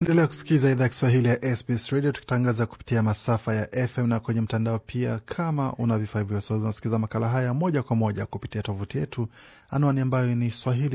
Endelea kusikiza idhaa ya Kiswahili ya SBS Radio tukitangaza kupitia masafa ya FM na kwenye mtandao pia. Kama una vifaa hivyo, so unasikiza makala haya moja kwa moja kupitia tovuti yetu, anwani ambayo ni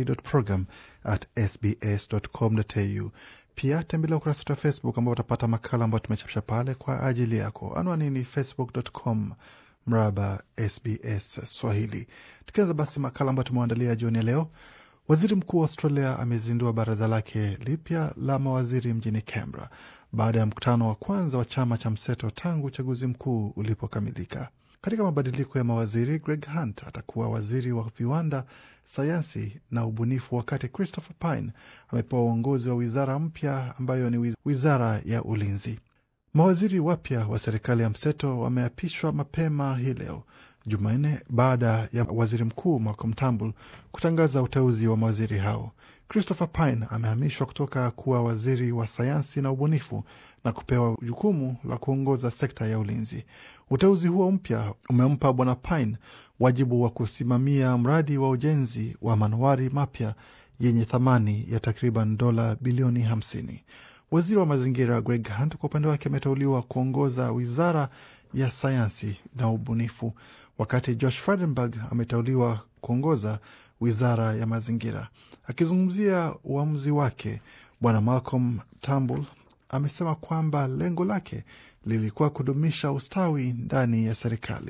swahili.program@sbs.com.au. Pia tembelea ukurasa wetu wa Facebook ambao utapata makala ambayo tumechapisha pale kwa ajili yako. Anwani ni facebook.com mraba SBS Swahili. Tukianza basi makala ambayo tumeandalia jioni ya leo. Waziri mkuu wa Australia amezindua baraza lake lipya la mawaziri mjini Canberra baada ya mkutano wa kwanza wa chama cha mseto tangu uchaguzi mkuu ulipokamilika. Katika mabadiliko ya mawaziri, Greg Hunt atakuwa waziri wa viwanda, sayansi na ubunifu, wakati Christopher Pyne amepewa uongozi wa wizara mpya ambayo ni wizara ya ulinzi. Mawaziri wapya wa serikali ya mseto wameapishwa mapema hii leo Jumanne baada ya waziri mkuu Malcolm Turnbull kutangaza uteuzi wa mawaziri hao. Christopher Pyne amehamishwa kutoka kuwa waziri wa sayansi na ubunifu na kupewa jukumu la kuongoza sekta ya ulinzi. Uteuzi huo mpya umempa bwana Pyne wajibu wa kusimamia mradi wa ujenzi wa manowari mapya yenye thamani ya takriban dola bilioni hamsini. Waziri wa mazingira Greg Hunt kwa upande wake ameteuliwa kuongoza wizara ya sayansi na ubunifu, wakati Josh Frydenberg ameteuliwa kuongoza wizara ya mazingira. Akizungumzia uamuzi wake, bwana Malcolm Turnbull amesema kwamba lengo lake lilikuwa kudumisha ustawi ndani ya serikali.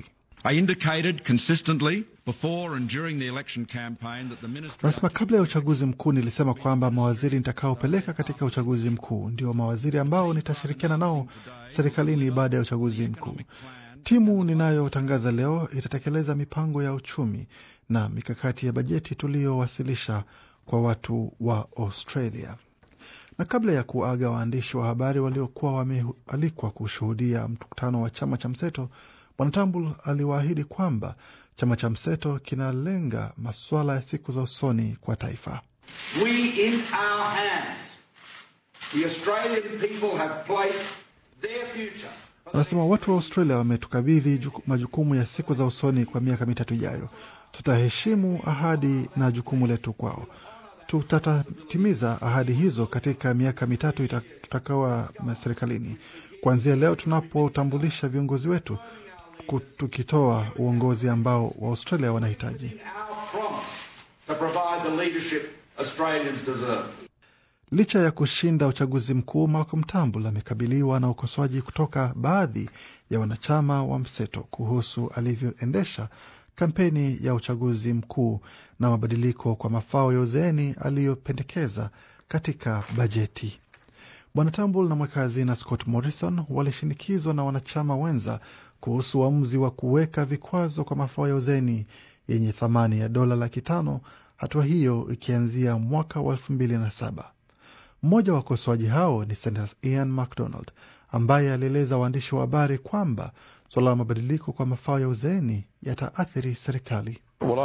Anasema kabla ya uchaguzi mkuu nilisema kwamba mawaziri nitakaopeleka katika uchaguzi mkuu ndio mawaziri ambao nitashirikiana nao serikalini baada ya uchaguzi mkuu. Timu ninayotangaza leo itatekeleza mipango ya uchumi na mikakati ya bajeti tuliyowasilisha kwa watu wa Australia. Na kabla ya kuaga waandishi wa habari waliokuwa wamealikwa kushuhudia mkutano wa chama cha mseto, Bwana Turnbull aliwaahidi kwamba chama cha mseto kinalenga masuala ya siku za usoni kwa taifa. Anasema watu wa Australia wametukabidhi majukumu ya siku za usoni kwa miaka mitatu ijayo. Tutaheshimu ahadi na jukumu letu kwao. Tutatimiza ahadi hizo katika miaka mitatu tutakawa serikalini, kuanzia leo tunapotambulisha viongozi wetu tukitoa uongozi ambao Waaustralia wanahitaji. Licha ya kushinda uchaguzi mkuu, Malcolm Turnbull amekabiliwa na ukosoaji kutoka baadhi ya wanachama wa mseto kuhusu alivyoendesha kampeni ya uchaguzi mkuu na mabadiliko kwa mafao ya uzeeni aliyopendekeza katika bajeti. Bwana Turnbull na mweka hazina Scott Morrison walishinikizwa na wanachama wenza kuhusu uamuzi wa kuweka vikwazo kwa mafao ya uzeni yenye thamani ya dola laki tano, hatua hiyo ikianzia mwaka wa elfu mbili na saba. Mmoja wa wakosoaji hao ni Senator Ian MacDonald ambaye alieleza waandishi wa habari kwamba suala la mabadiliko kwa mafao ya uzeeni yataathiri serikali.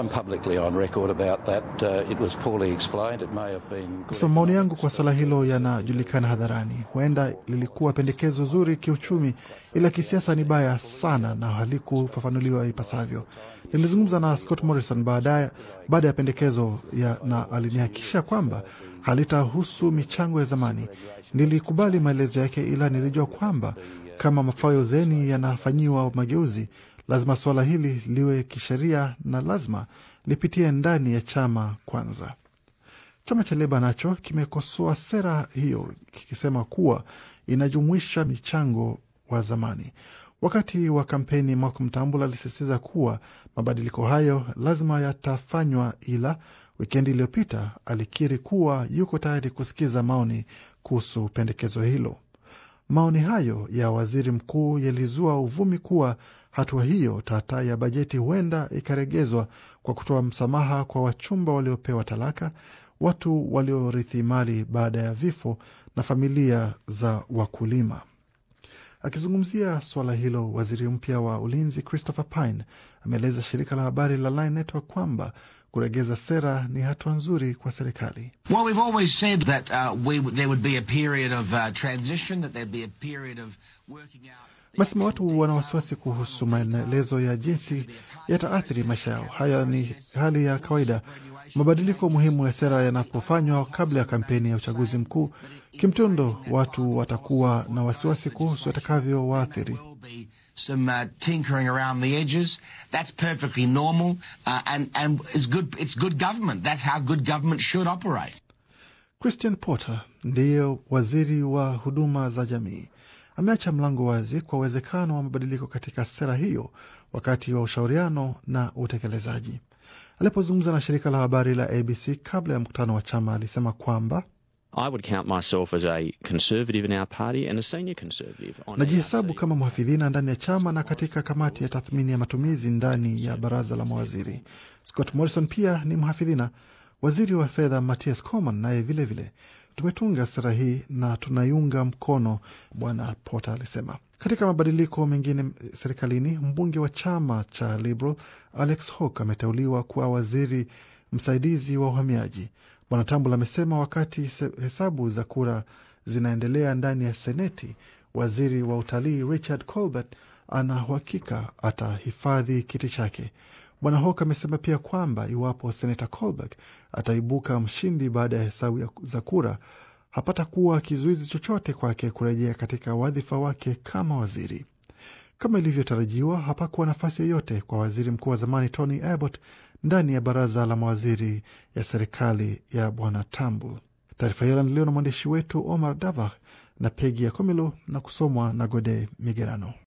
Kusema maoni yangu kwa suala hilo yanajulikana hadharani. Huenda lilikuwa pendekezo zuri kiuchumi, ila kisiasa ni baya sana na halikufafanuliwa ipasavyo. Nilizungumza na Scott Morrison baada ya pendekezo ya, na alinihakikisha kwamba halitahusu michango ya zamani. Nilikubali maelezo yake, ila nilijua kwamba kama mafao ya uzeeni yanafanyiwa mageuzi lazima suala hili liwe kisheria na lazima lipitie ndani ya chama kwanza. Chama cha Leba nacho kimekosoa sera hiyo kikisema kuwa inajumuisha michango wa zamani. Wakati wa kampeni, Malcolm Turnbull alisisitiza kuwa mabadiliko hayo lazima yatafanywa, ila wikendi iliyopita alikiri kuwa yuko tayari kusikiza maoni kuhusu pendekezo hilo. Maoni hayo ya waziri mkuu yalizua uvumi kuwa hatua hiyo tata ya bajeti huenda ikaregezwa kwa kutoa msamaha kwa wachumba waliopewa talaka, watu waliorithi mali baada ya vifo na familia za wakulima. Akizungumzia suala hilo, waziri mpya wa ulinzi Christopher Pyne ameeleza shirika la habari la Nine Network kwamba kuregeza sera ni hatua nzuri kwa serikali. Basema watu wana wasiwasi kuhusu maelezo ya jinsi yataathiri maisha yao. Haya ni hali ya kawaida Mabadiliko muhimu ya sera yanapofanywa kabla ya kampeni ya uchaguzi mkuu, kimtindo, watu watakuwa na wasiwasi kuhusu yatakavyowaathiri. some uh, tinkering around the edges. That's perfectly normal, uh, and and it's good. It's good government. That's how good government should operate. Christian Porter ndiye waziri wa huduma za jamii, ameacha mlango wazi kwa uwezekano wa mabadiliko katika sera hiyo wakati wa ushauriano na utekelezaji. Alipozungumza na shirika la habari la ABC kabla ya mkutano wa chama, alisema kwamba I would count myself as a conservative in our party and a senior conservative. on najihesabu ERC. kama mhafidhina ndani ya chama na katika kamati ya tathmini ya matumizi ndani ya baraza la mawaziri. Scott Morrison pia ni mhafidhina. Waziri wa fedha Mathias Coman naye vilevile, tumetunga sera hii na tunaiunga mkono, Bwana Porter alisema. Katika mabadiliko mengine serikalini, mbunge wa chama cha Liberal Alex Hawke ameteuliwa kuwa waziri msaidizi wa uhamiaji. Bwana Tambul amesema wakati se- hesabu za kura zinaendelea ndani ya Seneti, waziri wa utalii Richard Colbert ana uhakika atahifadhi kiti chake. Bwana Hawke amesema pia kwamba iwapo senata Colbert ataibuka mshindi baada ya hesabu ya- za kura, hapata kuwa kizuizi chochote kwake kurejea katika wadhifa wake kama waziri. Kama ilivyotarajiwa, hapakuwa nafasi yoyote kwa waziri mkuu wa zamani Tony Abbott ndani ya baraza la mawaziri ya serikali ya bwana Tambul. Taarifa hiyo inaandaliwa na mwandishi wetu Omar Dabah na Pegi ya Komilo na kusomwa na Gode Migerano.